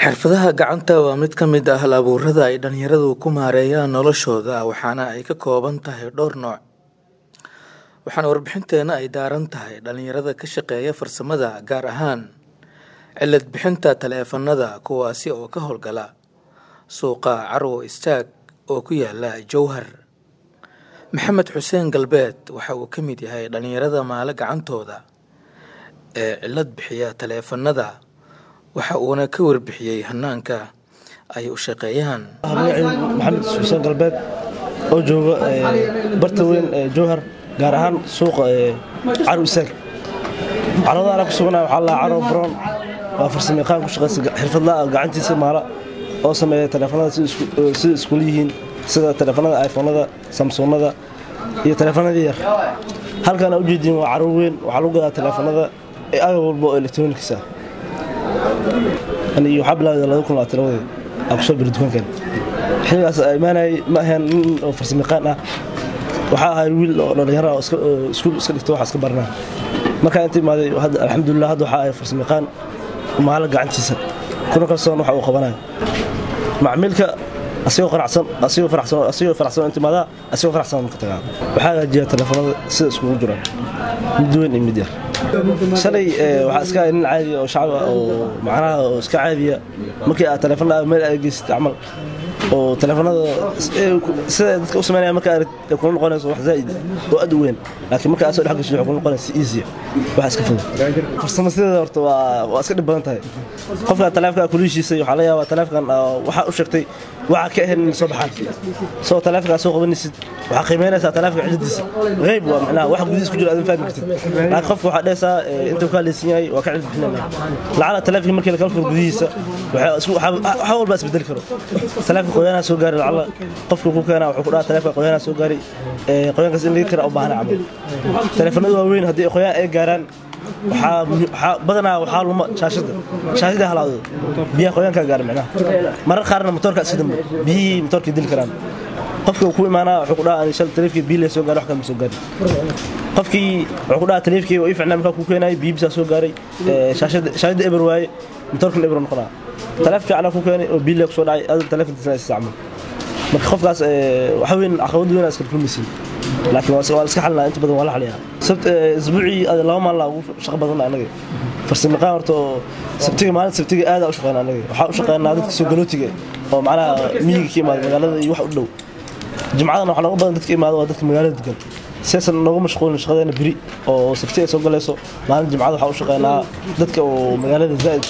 xirfadaha gacanta waa mid ka mid ah hal abuurada ay dhalinyaradu ku maareeyaan noloshooda waxaana ay ka kooban tahay dhowr nooc waxaana warbixinteena ay daaran tahay dhalinyarada ka shaqeeya farsamada gaar ahaan cilad bixinta taleefanada kuwaasi oo ka howlgala suuqa carwo istaag oo ku yaala jowhar maxamed xuseen galbeed waxa uu ka mid yahay dhalinyarada maale gacantooda ee cilad bixiya taleefanada waxa uuna ka warbixiyey hanaanka ay u shaqeeyaan maxamed xuseen galbeed oo jooga barta weyn ee jowhar gaar ahaan suuqa carw isaag carwada anaa ku sugana waxaa lahaa carwo brown waa farsamayaqaan ku shaqaysa xirfadlaa gacantiisa maala oo sameeya taleefanada sida iskula yihiin sida taleefanada iphonada samsonada iyo taleefanada yar halkaan ujeediin waa carwo weyn waxaa lagu gadaa taleefanada agab walba oo elektronics ah waxaa bilaawda laba kun labaatan labadii aan kusoo biri dukaankan xilligaas imaanayay ma ahayn nin oo farsamayaqaan ah waxaa ahay wiil oo dhallinyaro ah oo iskuul iska dhigta waxa iska baranaa markaa inta imaaday alxamdulilah hadda waxaa ahay farsamayaqaan maala gacantiisa kuna kalsoon waxa uu qabanayo macmiilka asigoo qaracsan asigoo faracsan asigoo faracsan inta imaadaa asigoo faracsan ka tagaa waxaa hagaajiyaa taleefanada sida iskugu jiraan mid weyn iyo mid yar shalay waxaa iska nin caadiya oo shacab ah oo macnaha oo iska caadiya markii aad taleefanada meel aad geysat camal oo taleefanada sida dadka u sameynaya marka aad kula noqonayso wax zaa'id oo aad u weyn laakiin marka aad soo dhex gasho waxay kula noqonaysa si easy wax iska fudud farsamo sideeda horta waa waa iska dhib badan tahay qofka taleefanka kuliishiisay waxaa laga yaabaa taleefankan waxaa u sheegtay waxaa ka ahayn inay soo baxaan soo taleefankaa soo qabanaysid waxaa qiimeynaysaa taleefanka ciladiisa qayb waa macnaha wax gudihiis ku jira aadin fahmi kartid laakiin qofka waxaa dhehaysaa inta kaa leysan yahay waa ka cilad bixinayna lacala taleefanka markii lakala furo gudihiisa waxa walbaa isbedeli karo taleefanka qoyaanaa soo gaari lacala qofka ku keenaa wuxuu ku dhaha taleefanka qoyaanaa soo gaari qoyaankaas in laga kara u baahna camal taleefanadu waa weyn haddii qoyaan ay gaaraan badanaa waxaa luma shaashada shaashada halaado biyaha qoyaankaa gaara micnaha marar qaarna motoorka iska dambe biyihii motoorkii dili karaan qofka uu ku imaanaa wuxuu ku dhaha shal taleefkii biyo soo gaari wax kale ma soo gaari qofkii wuxuu ku dhaha taleefkii waa ii ficnaa markaa ku keenayay biyo bisaa soo gaaray shaashada eber waaye motoorkana eber noqonaa taleef fiicana ku keenay oo biyo kusoo dhacay adal taleefankiisana isticmaal marka qofkaas waxa weyn caqabad weyn iska kulmaysiin laakiin waa la iska xalinaa inta badan waa la xaliyaa sabt isbuucii laba maalin ugu shaqo badan anaga farsamayaqaan horta oo sabtiga maalin sabtiga aad u shaqeynaa anaga waxaa u shaqeynaa dadka soo galootiga oo macnaha miyiga ka imaada magaalada iyo wax u dhow jimcadan waxaa nooga badan dadka imaada waa dadka magaalada degan siyasan nooga mashquulin shaqadeena beri oo sabti ay soo galayso maalin jimcada waxaa u shaqeynaa dadka oo magaalada zaa'id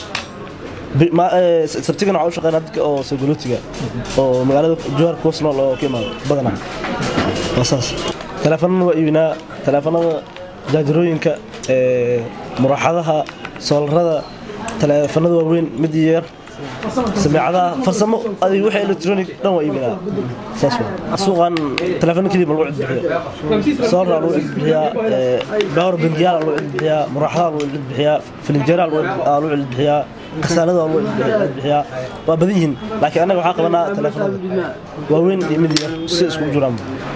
sabtigana waxaa u shaqeynaa dadka oo soo galootiga oo magaalada jowhar kuwas nool oo ka imaada badanaa waa saas taleefanada waa iibinaa taleefanada jaajarooyinka muraaxadaha soolarada taleefanada waaweyn mid yar sameecadaha farsamo adig wixii electronic dhan waa iibinaa saas waa suuqan taleefano keliya ma lagu cidbixiyo soolar lagu cidbixiyaa dhowr bangiyaal lagu cidbixiyaa muraaxadaha lagu cidbixiyaa filinjeeraha lagu cidbixiyaa kasaalada lagu cidbixiyaa waa badan yihiin laakiin annaga waxaa qabanaa taleefanada waaweyn iyo mid yar si iskugu jiraan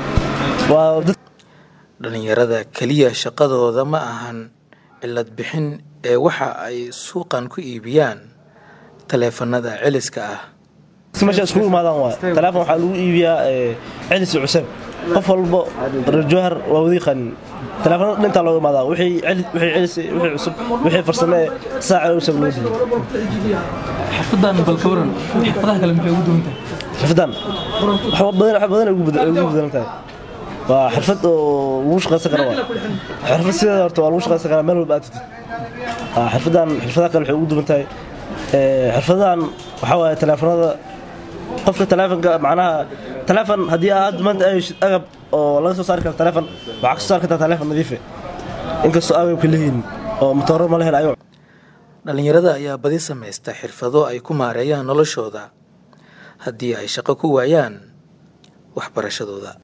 dhalinyarada keliya shaqadooda ma ahan cilad bixin ee waxa ay suuqan ku iibiyaan taleefanada celiska ah meesha iskugu imaadaan waay taleefon waxaa lagu iibiyaa celis iyo cusub qof walbo rajowhar waa wadi qanin taleefanada dhintaa looga imaadaa wixii celis wixii cusub wixii farsame ee saaca cusub loo diiyo xirfadan bal ka waran xirfadaha kale maxay ugu duwan tahay xirfadan wax badan badan ugu bedelan tahay waa xirfad oo lagu shaqaysan kara waa xirfad sideeda horta waa lagu shaqaysan karaa meel walba aad tagtid xirfadan xirfadaha kale waxay ugu duwan tahay xirfadahan waxaa waaye taleefanada qofka taleefanka macnaha taleefon haddii aad maanta ay heshid agab oo laga soo saari karo taleefon waxaa ka soo saari kartaa taleefon nadiife inkastoo agabka leeyihin oo matooro ma lehen ayo dhalinyarada ayaa badi samaysta xirfado ay ku maareeyaan noloshooda haddii ay shaqo ku waayaan waxbarashadooda